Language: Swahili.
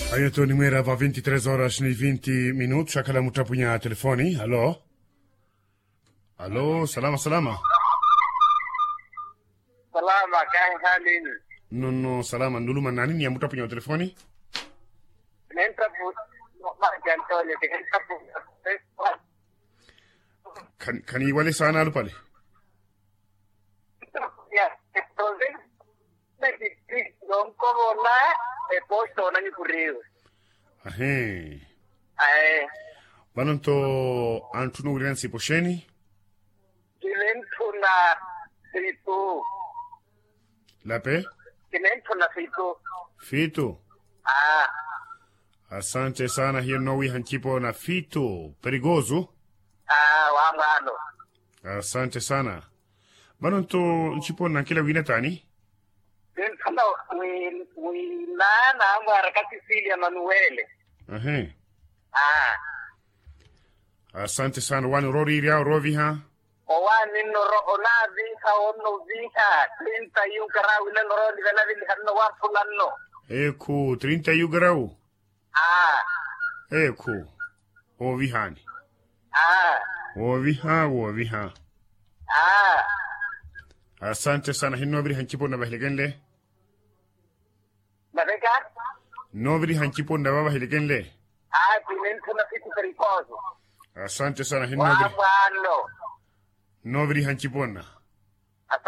Ayeto nimera va 23 horas ni 20 minutos akala mutapunya telefoni. Halo. Halo, salama salama. Salama kan halin. No no salama nduluma nani ni mutapunya telefoni? Nenta bu ma jantole de nenta bu. Kan kan wale sana alu pale. Ya, entonces me dice don como la e posto na ni kuriu. Ahe. Ai, Banonto antunu wirensi posheni. kilentu na situ. Lape. Kilentu na situ. Fito. Ah, Asante sana hiyo nowi hanchipo na fito. Perigoso. ah, wa ngalo. Asante sana. Banonto nchipo na kila wina tani. Kilentu na wi wi na na ngara Cecilia Manuele. Ahe. Ah, Asante sana wani rori ria rovi ha. owani noro ona viha ono viha trinta yu karawi na noro ni vela vili hanno wa fulanno Eku 30 yugarau. ah Eku. Ovi hani. ah Ovi ha, ovi ha. ah Asante sana hin nobri hanchipo na bahiligenle. navega Nobri hanchipo na baba hiligenle. ah pinento na siku pericoso Asante sana hin wa nobri. wano Nobri hanchipona.